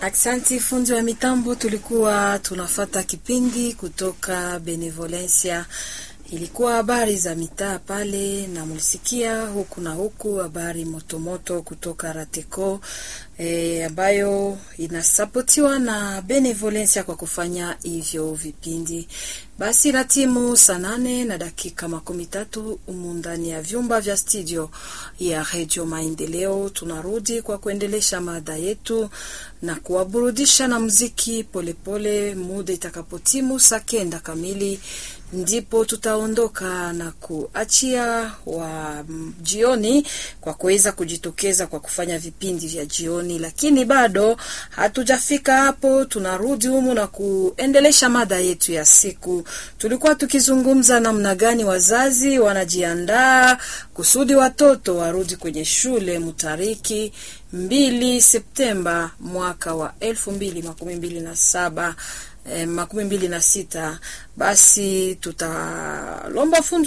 Aksanti fundi wa mitambo, tulikuwa tunafata kipindi kutoka Benevolencia. Ilikuwa habari za mitaa pale, na mulisikia huku na huku habari motomoto kutoka Rateco e, ambayo inasapotiwa na Benevolencia kwa kufanya hivyo vipindi. Basi na timu saa nane na dakika makumi tatu umu ndani ya vyumba vya studio ya Redio Maendeleo, tunarudi kwa kuendelesha mada yetu na kuwaburudisha na muziki polepole. Muda itakapotimu saa kenda kamili ndipo tutaondoka na kuachia wa jioni kwa kuweza kujitokeza kwa kufanya vipindi vya jioni, lakini bado hatujafika hapo. Tunarudi humu na kuendelesha mada yetu ya siku. Tulikuwa tukizungumza namna gani wazazi wanajiandaa kusudi watoto warudi kwenye shule mtariki mbili Septemba mwaka wa elfu mbili makumi mbili na saba eh, makumi mbili na sita. Basi tutalomba fundi